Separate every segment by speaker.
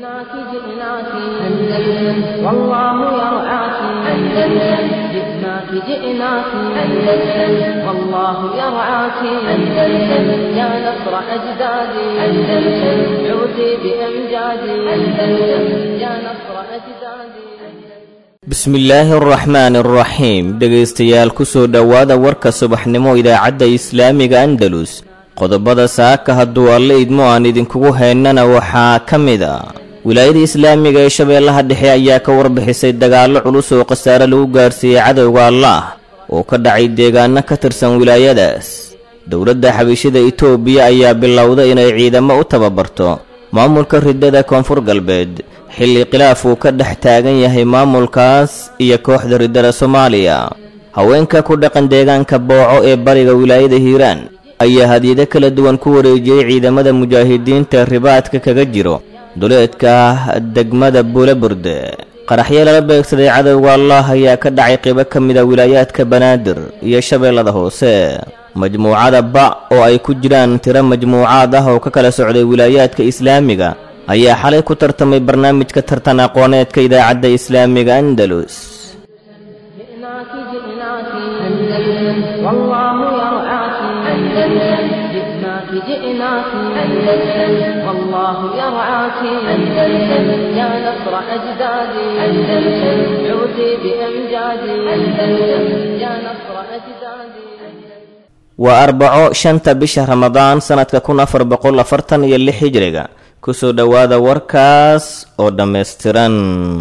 Speaker 1: جئناك جئناك أندلس والله يرعاك أندلس جئناك جئناك أندلس والله يرعاك أندلس يا نصر أجدادي أندلس عودي بأمجادي أندلس يا نصر أجدادي
Speaker 2: bismillaahi araxmaani araxiim dhegaystayaal ku soo dhowaada warka subaxnimo idaacadda islaamiga andalus qodobada saaka hadduu alle idmo aan idinkugu haynana waxaa ka mid a wilaayada islaamiga ee shabeellaha dhexe ayaa ka warbixisay dagaallo culus oo khasaare lagu gaarsiiyey cadowga allaah oo ka dhacay deegaano ka tirsan wilaayadaas dowladda xabiishada itoobiya ayaa bilowda inay ciidamo u tababarto maamulka ridada koonfur galbeed xilli khilaaf uu ka dhex taagan yahay maamulkaas iyo kooxda riddada soomaaliya haweenka ku dhaqan deegaanka booco ee bariga wilaayada hiiraan ayaa hadyado kala duwan ku wareejiyey ciidamada mujaahidiinta ribaadka kaga jiro duleedka degmada buulaburde qaraxyo lala beegsaday cadowga allah ayaa ka dhacay qibo ka mida wilaayaadka banaadir iyo shabeellada hoose majmuucada ba oo ay ku jiraan tiro majmuucaad ah oo ka kala socday wilaayaadka islaamiga ayaa xalay ku tartamay barnaamijka tartan aqooneedka idaacadda islaamiga andalus
Speaker 1: جئناك جئناك أندلس والله يرعاك أندلس جئناك جئناك أندلس والله يرعاك أندلس يا نصر أجدادي أندلس عودي بأمجادي أندلس يا نصر أجدادي
Speaker 2: waa arbaco shanta bisha ramadaan sannadka kun afar boqol afartan iyo lix hijriga kusoo dhowaada warkaas oo dhammaystiran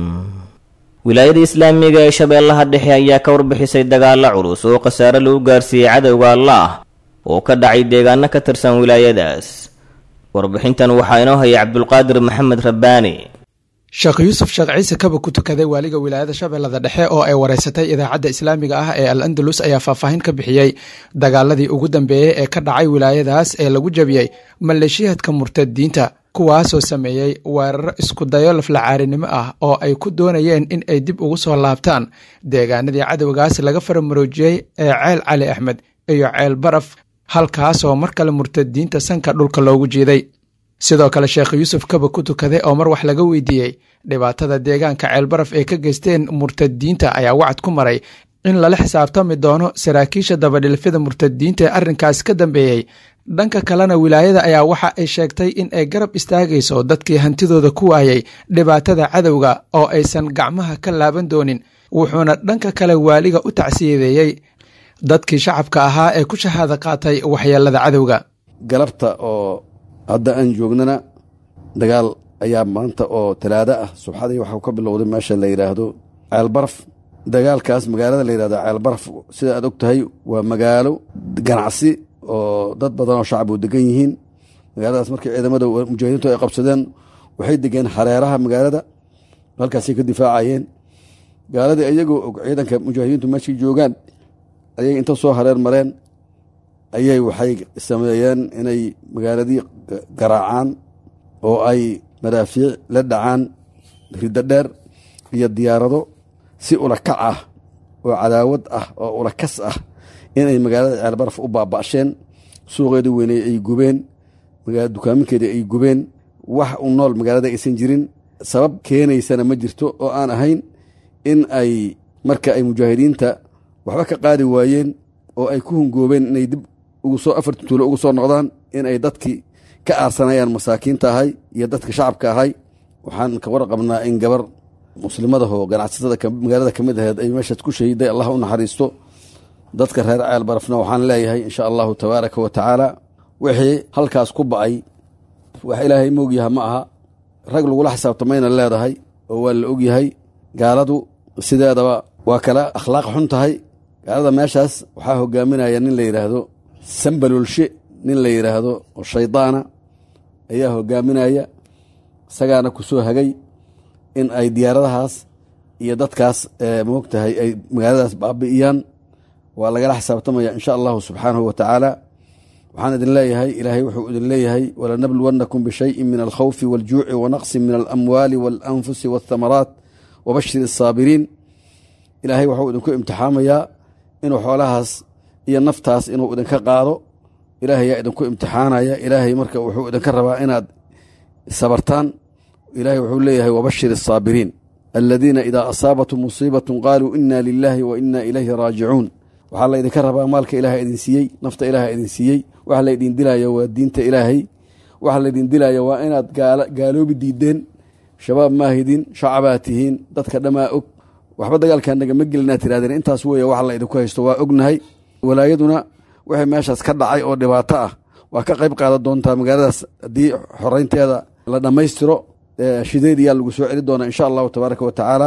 Speaker 2: wilaayada islaamiga ee shabeellaha dhexe ayaa ka warbixisay dagaallo culus oo khasaare lagu gaarsiiyey cadowga allaah oo ka dhacay deegaano ka tirsan wilaayadaas warbixintan waxaa inoo hayay cabdulqaadir maxamed rabbaani
Speaker 3: sheekh yuusuf sheekh ciise kaba ku tukaday waaliga wilaayada shabeellada dhexe oo ay wareysatay idaacadda islaamiga ah ee al andalus ayaa faahfaahin ka bixiyey dagaaladii ugu dambeeyey ee ka dhacay wilaayadaas ee lagu jabiyey maleeshiyaadka murtadiinta kuwaasoo sameeyey weeraro iskudayo laflacaarinimo ah oo ay ku doonayeen in ay dib ugu soo laabtaan deegaanadii cadowgaas laga faramaroojiyey ee ceel cali axmed iyo ceel baraf halkaasoo mar kale murtadiinta sanka dhulka loogu jiiday sidoo kale sheekh yuusuf kaba ku tukaday oo mar wax laga weydiiyey dhibaatada deegaanka ceelbaraf ay ka geysteen murtadiinta ayaa wacad ku maray in lala xisaabtami doono saraakiisha dabadhilfyada murtadiinta ee arrinkaas ka dambeeyey dhanka kalena wilaayada ayaa waxa ay sheegtay in ay garab istaagayso dadkii hantidooda ku waayay dhibaatada cadowga oo aysan gacmaha ka laaban doonin wuxuuna dhanka kale waaliga u tacsiyadeeyey dadkii shacabka ahaa ee ku shahaada qaatay waxyeelada cadowga
Speaker 4: galabta oo hadda aan joognana dagaal ayaa maanta oo talaado ah subxadii waxaa ka bilowday meesha la yidhaahdo ceelbaraf dagaalkaas magaalada la yidhahdo ceelbaraf sida aad og tahay waa magaalo ganacsi oo dad badan oo shacab u degan yihiin magaaladaas markii ciidamada mujaahidiintu ay qabsadeen waxay degeen hareeraha magaalada halkaasay ka difaacayeen gaaladii iyagoo og ciidanka mujaahidiintu meeshay joogaan ayay inta soo hareer mareen ayay waxay sameeyeen inay magaaladii garaacaan oo ay madaafiic la dhacaan riddo dheer iyo diyaarado si ulakac ah oo cadaawad ah oo ulakas ah inay magaalada ceelbaraf u baaba'sheen suuqeedii weyney ay gubeen dukaaminkeedii ay gubeen wax u nool magaalada aysan jirin sabab keenaysana ma jirto oo aan ahayn in ay marka ay mujaahidiinta waxba ka qaadi waayeen oo ay ku hungoobeen inay dib ugusoo afarti tuulo ugu soo noqdaan in ay dadkii ka aarsanayaan masaakiinta ahay iyo dadka shacabka ahay waxaan ka warqabnaa in gabar muslimadahoo ganacsatada magaalada ka mid aheed ay meeshaas ku shahiday allah u naxariisto dadka reer ceel barafna waxaan leeyahay insha allahu tabaaraka wa tacaala wixii halkaas ku ba'ay wax ilaahay moogyaha ma aha rag lagula xisaabtamayna leedahay oo waa la ogyahay gaaladu sideedaba waa kala akhlaaq xun tahay gaalada meeshaas waxaa hogaaminaya nin la yidhaahdo sambalolshe nin la yidhaahdo oo shaydaana ayaa hogaaminaya isagaana ku soo hagay in ay diyaaradahaas iyo dadkaas moogtahay ay magaaladaas baabi'iyaan waa lagala xisaabtamaya insha allahu subxaanahu wa tacaala waxaan idin leeyahay ilaahay wuxuu idin leeyahay walanabluwannakum bishayin min alkhawfi waljuuci wanaqsin min alamwaali waalanfusi waathamaraat wabashir asaabiriin ilaahay wuxuu idinku imtixaamayaa inuu xoolahaas iyo naftaas inuu idinka qaado ilaahay yaa idinku imtixaanaya ilaahay marka wuxuu idinka rabaa inaad sabartaan ilaahay wuxuu leeyahay wabashir asaabiriin aladiina idaa asaabatum musiibatun qaaluu inna lilaahi wa inna ilayhi raajicuun waxaa laydinka rabaa maalka ilaaha idin siiyey nafta ilaaha idin siiyey waxa laydin dilaya waa diinta ilaahay waxa laydin dilaya waa inaad gaaloobi diideen shabaab maahidin shacabaa tihiin dadka dhammaa og waxba dagaalkaa nagama gelina tirahdeen intaas weeye waxa la idinku haysto waa ognahay walaayaduna wixii meeshaas ka dhacay oo dhibaato ah waa ka qayb qaadan doontaa magaaladaas haddii xoreynteeda la dhammaystiro shideediyaa lagu soo celi doonaa insha allahu tabaaraka wa tacaala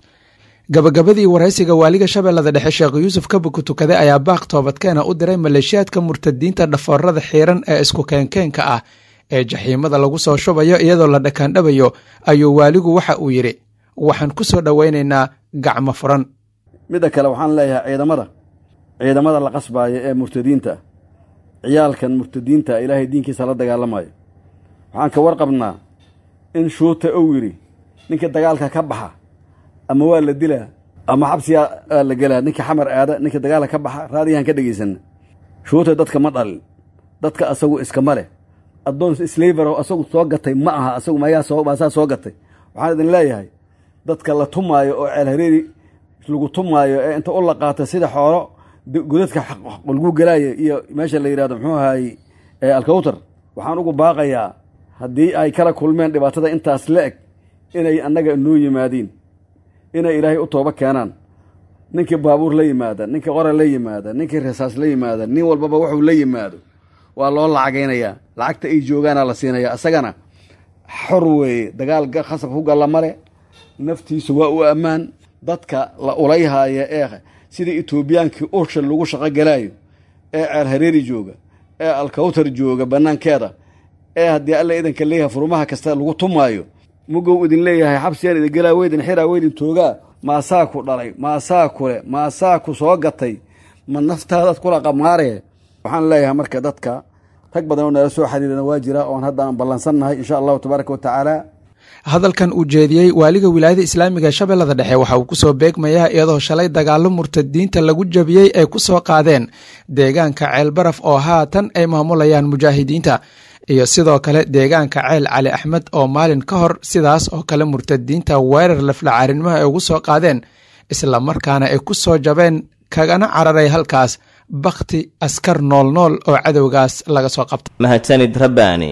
Speaker 3: gabagabadii waraysiga waaliga shabeellada dhexe sheekh yuusuf kabuku tukade ayaa baaq toobadkeena u diray maleeshiyaadka murtadiinta dhafoorada xiiran ee isku keenkeenka ah ee jaxiimada lagu soo shubayo iyadoo la dhakaandhabayo ayuu waaligu waxa uu yidhi waxaan ku soo dhowaynaynaa gacmo furan
Speaker 4: midda kale waxaan leeyahay ciidamada ciidamada la qasbaaya ee murtadiinta ciyaalkan murtadiinta ilaahay diinkiisa la dagaalamayo waxaan ka warqabnaa in shuuta ou yidhi ninka dagaalka ka baxa ama waa la dilaa ama xabsiyaa la gelaa ninka xamar aada ninka dagaalka ka baxa raadiyahan ka dhegaysanna shuuta dadka ma dhalin dadka asagu iskama leh addoon slaverow asagu soo gatay ma aha asagu maasaa soo gatay waxaan idin leeyahay dadka la tumaayo oo ceel hareeri lagu tumaayo ee inta u la qaata sida xoolo godadka lagu gelaayo iyo meesha la yidhahdo muxuu ahaay alkawtar waxaan ugu baaqayaa haddii ay kala kulmeen dhibaatada intaas la eg inay annaga noo yimaadiin inay ilaahay u tooba keenaan ninkii baabuur la yimaada ninkii qora la yimaada ninkii rasaas la yimaada nin walbaba wuxuu la yimaado waa loo lacagaynayaa lacagta ay joogaana la siinaya asagana xor weeye dagaal khasab ku galla male naftiisu waa u ammaan dadka la ulayhaaya ee sida etoobiyaankii ursha lagu shaqo galaayo ee ceel hareeri jooga ee alkawtar jooga bannaankeeda ee haddii alla idanka leeyahay furmaha kasta lagu tumaayo mugow idin leeyahay xabsiyaan idin gelaa weydin xiraa weydin toogaa maasaa ku dhalay maasaa kule maasaa ku soo gatay ma naftaadaad kula qamaaree waxaan leeyahay marka dadka rag badan oo nala soo xiriirana waa jira oon hadda aan ballansannahay insha allahu tabaaraka wa tacaala
Speaker 3: hadalkan uu jeediyey waaliga wilaayada islaamiga ee shabeellada dhexe waxa uu kusoo beegmayaa iyadoo shalay dagaallo murtadiinta lagu jabiyey ay ku soo qaadeen deegaanka ceel baraf oo haatan ay maamulayaan mujaahidiinta iyo sidoo kale deegaanka ceel cali axmed oo maalin ka hor sidaas oo kale murtadiinta weerar laflacaarinnimaha ay ugu soo qaadeen isla markaana ay ku soo jabeen kagana cararay halkaas bakhti askar noolnool oo cadowgaas laga soo qabtay
Speaker 2: mahadsanid rabbaani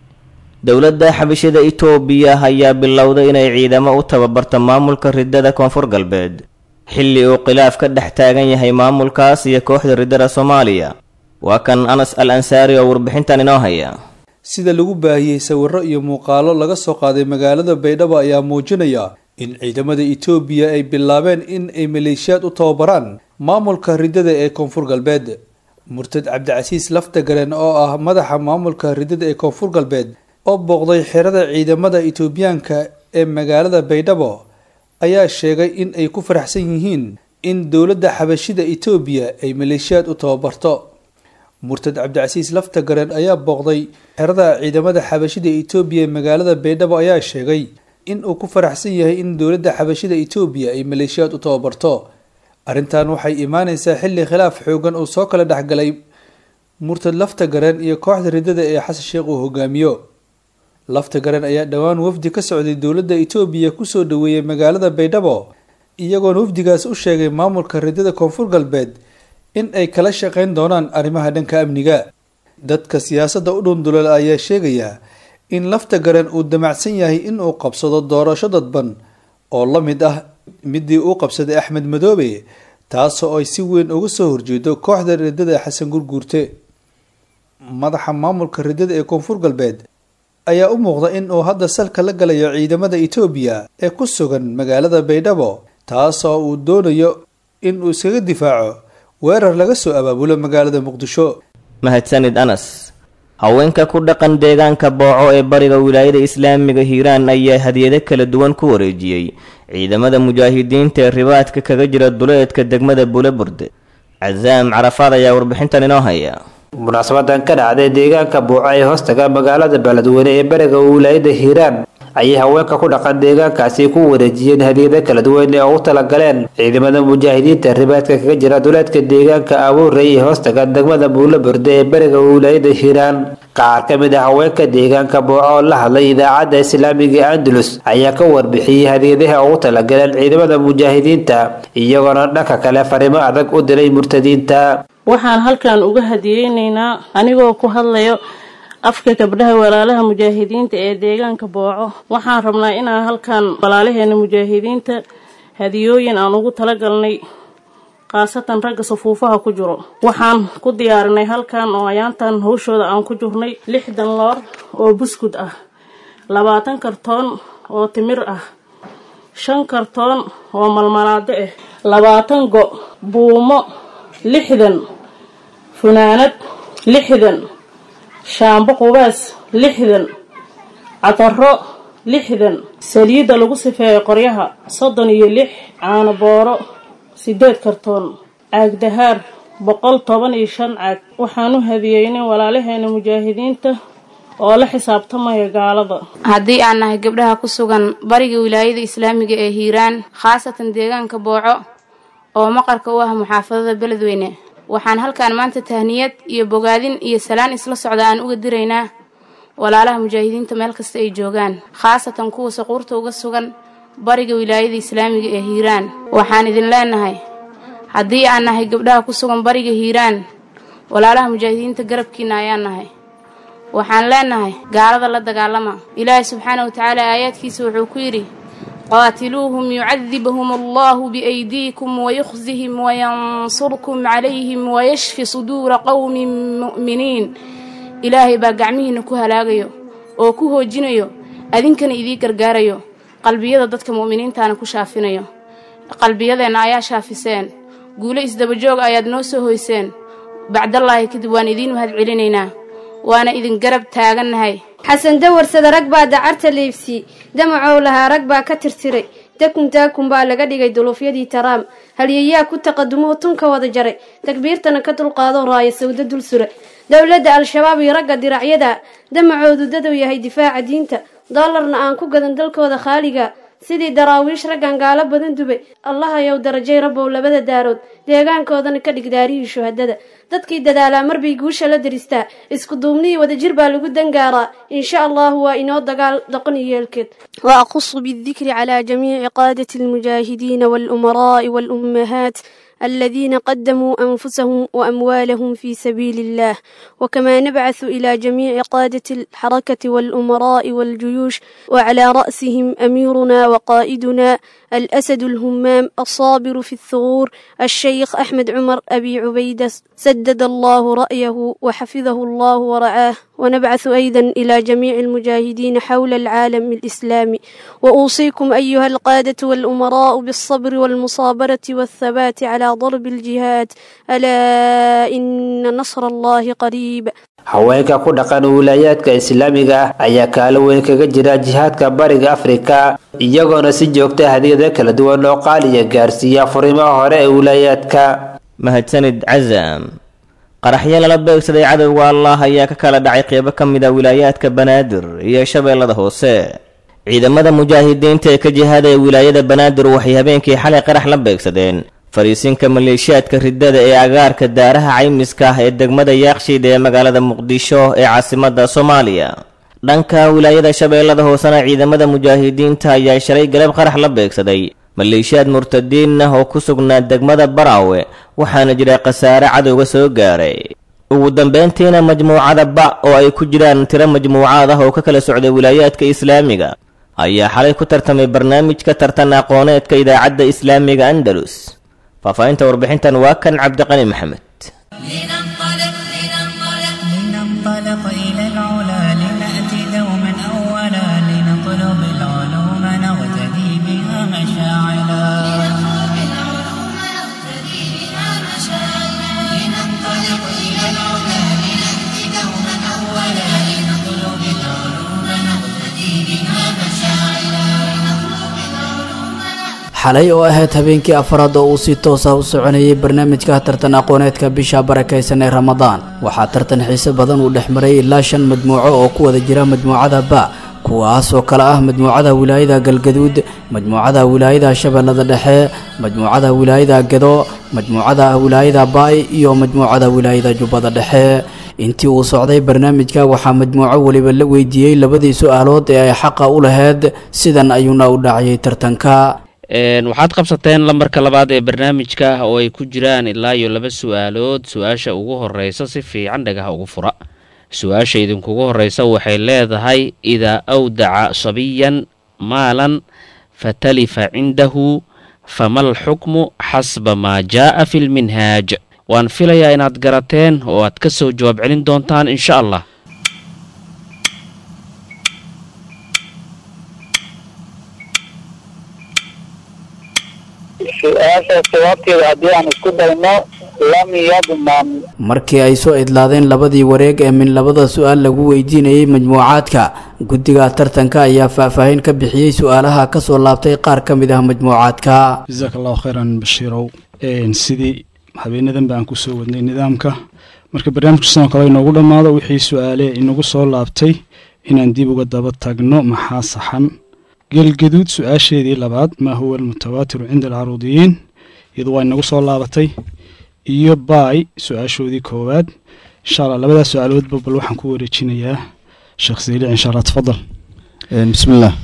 Speaker 2: dowladda xabashada itoobiya ayaa bilowday inay ciidamo u tababarto maamulka ridada koonfur galbeed xilli uu khilaaf ka dhex taagan yahay maamulkaas iyo kooxda ridada soomaaliya waa kan anas al ansaari oo warbixintan inoo haya
Speaker 5: sida lagu baahiyey sawirro iyo muuqaalo laga soo qaaday magaalada baydhabo ayaa muujinaya in ciidamada itoobiya ay bilaabeen in ay maleeshiyaad u tababaraan maamulka ridada ee koonfur galbeed murtad cabdicasiis laftagaren oo ah madaxa maamulka ridada ee koonfur galbeed oo booqday xerada ciidamada itoobiyaanka ee magaalada baydhabo ayaa sheegay in ay ku faraxsan yihiin in dowladda xabashida itoobiya ay maleeshiyaad u tababarto murtad cabdicasiis laftagaren ayaa booqday xerada ciidamada xabashida itoobiya ee magaalada baydhabo ayaa sheegay in uu ku faraxsan yahay in dowladda xabashida itoobiya ay maleeshiyaad u tababarto arrintan waxay imaaneysaa xilli khilaaf xoogan uu soo kala dhexgalay murtad laftagaren iyo kooxda ridada ee xasan sheekh uu hogaamiyo laftagaren ayaa dhowaan wafdi ka socday dowladda itoobiya kusoo dhaweeyey magaalada baydhabo iyagoona wafdigaas u sheegay maamulka ridada koonfur galbeed in ay kala shaqeyn doonaan arrimaha dhanka amniga dadka siyaasadda u dhundulal ayaa sheegaya in laftagaren uu damacsan yahay in uu qabsado doorasho dadban oo la mid ah midii uu qabsaday axmed madoobe taasoo ay si weyn uga soo horjeedo kooxda ridada xasan gurguurte madaxa maamulka ridada ee koonfur galbeed ayaa u muuqda in uu hadda salka la galayo ciidamada itoobiya ee ku sugan magaalada baydhabo taasoo uu doonayo in uu iskaga difaaco weerar laga soo abaabulo magaalada muqdisho
Speaker 2: mahadsanid anas haweenka ku dhaqan deegaanka booco ee bariga wilaayada islaamiga hiiraan ayaa hadiyado kala duwan ku wareejiyey ciidamada mujaahidiinta ee ribaadka kaga jira duleedka degmada bulaburde casaam carafaad ayaa warbixintan inoo haya
Speaker 6: munaasabadan ka dhacday deegaanka buuco ee hoostaga magaalada beledweyne ee bariga wilaayada hiiraan ayay haweenka ku dhaqan deegaankaasi ku wareejiyeen hadiyado kala duwan ee ugu talagaleen ciidamada mujaahidiinta ribaadka kaga jira duleedka deegaanka abuurey ee hoostaga degmada buulaburde ee bariga wilaayada hiiraan qaar ka mid ah haweenka deegaanka booco oo la hadlay idaacadda islaamiga ee andalus ayaa ka warbixiyey hadiyadaha ugu talagaleen ciidamada mujaahidiinta iyagoona dhanka kale fariimo adag u diray murtadiinta
Speaker 7: waxaan halkan uga hadiyeynaynaa anigoo ku hadlayo afka gabdhaha walaalaha mujaahidiinta ee deegaanka booco waxaan rabnaa inaan halkan walaalaheena mujaahidiinta hadiyooyin aan ugu talagalnay khaasatan ragga safuufaha ku jiro waxaan ku diyaarinay halkan oo ayaantan hawshooda aan ku jirnay lixdan loor oo buskud ah labaatan kartoon oo timir ah shan kartoon oo malmalaado ah labaatan go buumo lixdan funaanad lixdan shaambo qubaas lixdan cataro lixdan saliidda lagu sifeeyo qoryaha soddon iyo lix caano booro sideed kartoon caag dahaar boqol toban iyo shan caag waxaan u hadiyeynay walaalaheena mujaahidiinta oo la xisaabtamaya gaalada
Speaker 8: haddii aan nahay gabdhaha ku sugan bariga wilaayada islaamiga ee hiiraan khaasatan deegaanka booco oo maqarka u ah muxaafadada beledweyne waxaan halkaan maanta tahniyad iyo bogaadin iyo salaan isla socda aan uga diraynaa walaalaha mujaahidiinta meel kasta ay joogaan khaasatan kuwa saquurta uga sugan bariga wilaayada islaamiga ee hiiraan waxaan idin leenahay haddii aan nahay gabdhaha ku sugan bariga hiiraan walaalaha mujaahidiinta garabkiina ayaan nahay waxaan leenahay gaalada la dagaalama ilaahay subxaana wa tacaala aayaadkiisa wuxuu ku yidhi qaatiluuhum yucadibhum allahu biaydiikum wayukhzihim wayansurkum calayhim wayashfi suduura qowmin mu'miniin ilaahay baa gacmihiina ku halaagayo oo ku hoojinayo adinkana idii gargaarayo qalbiyada dadka mu'miniintaana ku shaafinayo qalbiyadeenna ayaa shaafiseen guulo isdabajoog ayaad noo soo hoyseen bacdallaahi kadib waan idiin mahad celinaynaa waana idin garab taagannahay
Speaker 9: xasan dawarsada rag baa dacarta leybsiyey damacow lahaa rag baa ka tirtiray dakun daakun baa laga dhigay duluufyadii taraam halyeyaa ku taqadumuhu tunka wada jaray takbiirtana ka dulqaado raaya sawdo dul sura dowladda al-shabaab iyo ragga diracyada damacoodu dadow yahay difaaca diinta doolarna aan ku gadan dalkooda khaaliga sidii daraawiish raggan gaalo badan dubay allahayow darajay rabbow labada daarood deegaankoodana ka dhig daarihii shuhadada dadkii dadaalaa marbay guusha la daristaa isku duubnihii wadajir baa lagu dangaaraa insha allahu waa inoo dagaal doqon iyo yeelkeed وأخص بالذكر على جميع قادة المجاهدين والأمراء والأمهات الذين قدموا أنفسهم وأموالهم في سبيل الله وكما نبعث إلى جميع قادة الحركة والأمراء والجيوش وعلى رأسهم أميرنا وقائدنا الأسد الهمام الصابر في الثغور الشيخ أحمد عمر أبي عبيدة سدد الله رأيه وحفظه الله ورعاه ونبعث أيضا إلى جميع المجاهدين حول العالم الإسلامي وأوصيكم أيها القادة والأمراء بالصبر والمصابرة والثبات على ضرب الجهاد ألا إن نصر الله قريب
Speaker 6: haweenka ku dhaqan wilaayaadka islaamiga ah ayaa kaalo weyn kaga jira jihaadka bariga afrika iyagoona si joogta hadiyada kala duwan oo qaaliya gaarsiiya furimaha hore ee wilaayaadka
Speaker 2: mahadsanid casam qaraxyo lala beegsaday cadowga allah ayaa ka kala dhacay qeybo ka mid a wilaayaadka banaadir iyo shabeellada hoose ciidamada mujaahidiinta ee ka jihaadaya wilaayada banaadir waxay habeenkii xalay qarax la beegsadeen fariisinka maleeshiyaadka riddada ee agaarka daaraha caymiska ah ee degmada yaaqshiid ee magaalada muqdisho ee caasimadda soomaaliya dhanka wilaayada shabeellada hoosena ciidamada mujaahidiinta ayaa shalay galab qarax la beegsaday maleeshiyaad murtadiin ah oo ku sugnaa degmada baraawe waxaana jira khasaare cadowga soo gaaray ugu dambeyntiina majmuucada ba oo ay ku jiraan tiro majmuucaad ah oo ka kala socday wilaayaadka islaamiga ayaa xalay ku tartamay barnaamijka tartan aqooneedka idaacadda islaamiga andalus faahfaahinta warbixintan waa kan cabdiqani maxamed
Speaker 10: لننطلق لننطلق لننطلق إلى العلا لنأتي دوما أولا لنطلب العلوم نغتدي بها مشاعلا لننطلق إلى العلا لنأتي دوما أولا لنطلب العلوم نغتدي بها مشاعلا
Speaker 11: xalay oo ahayd habeenkii afraad oo uu si toos ah u soconayay barnaamijka tartan aqooneedka bisha barakaysan ee ramadaan waxaa tartan xiise badan uu dhex maray ilaa shan majmuuco oo ku wada jira majmuucada ba kuwaas oo kale ah majmuucada wilaayada galgaduud majmuucada wilaayada shabeellada dhexe majmuucada wilaayada gedo majmuucada wilaayada baay iyo majmuucada wilaayada jubbada dhexe intii uu socday barnaamijka waxaa majmuuco weliba la weydiiyey labadii su-aalood ee ay xaqa u laheyd sidan ayuuna u dhacayay tartanka
Speaker 12: waxaad qabsateen lambarka labaad ee barnaamijka oo ay ku jiraan ilaa iyo laba su-aalood su-aasha ugu horeysa si fiican dhagaha ugu fura su-aasha idinkugu horeysa waxay leedahay idaa awdaca sabiyan maalan fatalifa cindahu famal xukmu xasba maa jaa'a fi lminhaaj waan filayaa inaad garateen oo aad ka soo jawaab celin doontaan insha allah
Speaker 13: su-aashaas jawaabteeda haddii aan isku dayno lam yadman
Speaker 11: markii ay soo idlaadeen labadii wareeg ee min labada su-aal lagu weydiinayey majmuucaadka guddiga tartanka ayaa faahfaahin ka bixiyey su-aalaha ka soo laabtay qaar ka mid ah majmuucaadka
Speaker 14: jasaak allahu khayran bashiirow sidii habeenadan ba aan kusoo wadnay nidaamka marka barnaamijka sidoo kale inoogu dhammaado wixii su-aale inagu soo laabtay inaan dib uga daba tagno maxaa saxan gelgaduud su-aasheedii labaad maa huwa almutawaatiru cinda alcaruudiyiin iyadu waa inagu soo laabatay iyo baay su-aashoodii koowaad insha allah labadaas su-aaloodba bal waxaan ku wareejinayaa sheekh siilic insha allah tafadal
Speaker 15: bismillaah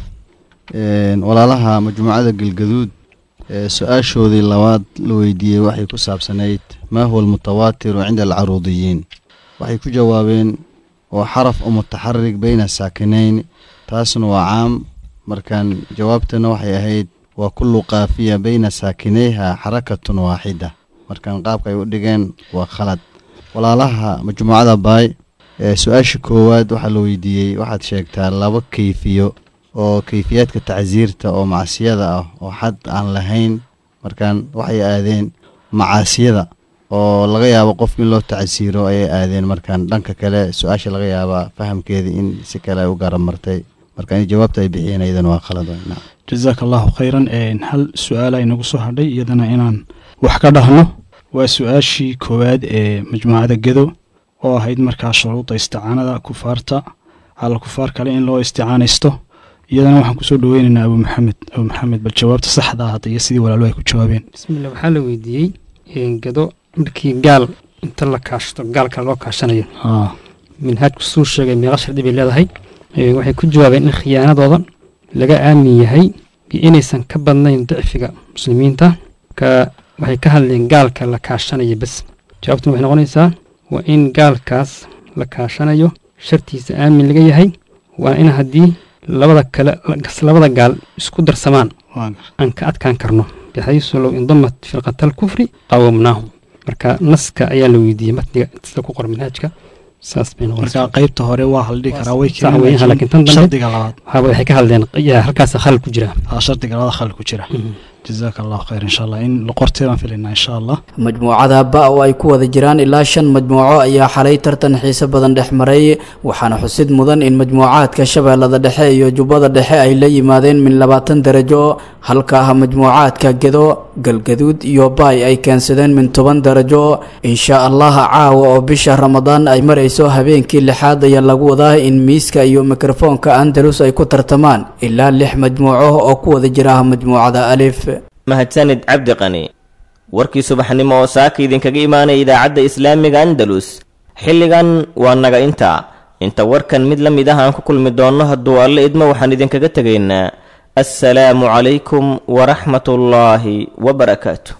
Speaker 15: walaalaha majmuucada gelgaduud su-aashoodii labaad la weydiiyey waxay ku saabsanayd maa huwa almutawaatiru cinda alcaruudiyiin waxay ku jawaabeen oo xaraf oo mutaxarig bayna saakinayn taasna waa caam markaan jawaabtana waxay ahayd waa kullu kaafiya bayna saakinayha xarakatun waaxida markaan qaabka ay u dhigeen waa khalad walaalaha majmuucada baay su-aasha koowaad waxaa la weydiiyey waxaad sheegtaa laba keyfiyo oo keyfiyaadka tacsiirta oo macsiyada ah oo xad aan lahayn markaan waxay aadeen macaasiyada oo laga yaabo qofka in loo tacsiiro ayay aadeen markaan dhanka kale su-aasha laga yaabaa fahamkeedii in si kale ay u garamartay marka in jawaabta ay bixiyeen iyadana waa khalad
Speaker 14: jasaak allahu khayran hal su-aala inagu soo hadhay iyadana inaan wax ka dhahno waa su-aashii koowaad ee majmuucada gedo oo ahayd markaa shuruudda isticaanada kufaarta cala kufaar kale in loo isticaanaysto iyadana waxaan kusoo dhaweynaynaa abu maxamed abu maxamed bal jawaabta saxda ah hadda iyo sidii walaalu ay ku jawaabeen
Speaker 16: bismillah waxaa la weydiiyey gado markii gaal inta la kaashto gaal kale loo kaashanayo minhaajku suu sheegay meeqa shardi bay leedahay waxay ku jawaabeen in khiyaanadooda laga aamin yahay iyo inaysan ka badnayn dicfiga muslimiinta ka waxay ka hadleen gaalka la kaashanayo bes jawaabtuna waxay noqonaysaa waa in gaalkaas la kaashanayo shartiisa aamin laga yahay waa in haddii labada kale labada gaal isku darsamaan aan ka adkaan karno bixaysu low indamat firqatal kufri qawamnaahum marka naska ayaa la weydiiyey matniga sida ku qoran manhaajka saas bay
Speaker 14: marka qaybta hore waa la dhihi karaa way
Speaker 16: laakiin tan dambe
Speaker 14: shardiga labaad
Speaker 16: waxay ka hadleen halkaas khalal ku jira
Speaker 14: shardiga labaad khalal ku jira jazaak allahu khayr insha allah in qorteedaan filaynaa insha allah
Speaker 11: majmuucada ba oo ay ku wada jiraan ilaa shan majmuuco ayaa xalay tartan xiise badan dhex maray waxaana xusid mudan in majmuucaadka shabeellada dhexe iyo jubbada dhexe ay la yimaadeen min labaatan darajo halka ah majmuucaadka gedo galgaduud iyo baay ay keensadeen min toban darajo insha allah caawa oo bisha ramadaan ay marayso habeenkii lixaad ayaa lagu wadaa in miiska iyo mikrofoonka andalus ay ku tartamaan ilaa lix majmuuco oo ku wada jira majmuucada alif
Speaker 2: mahadsanid cabdi qani warkii subaxnimo oo saaka idinkaga imaanaya idaacadda islaamiga andalus xilligan waa naga intaa inta warkan mid la mid ah aan ku kulmi doonno hadduu alle idmo waxaan idinkaga tegaynaa assalaamu calaykum waraxmatullaahi wabarakaatu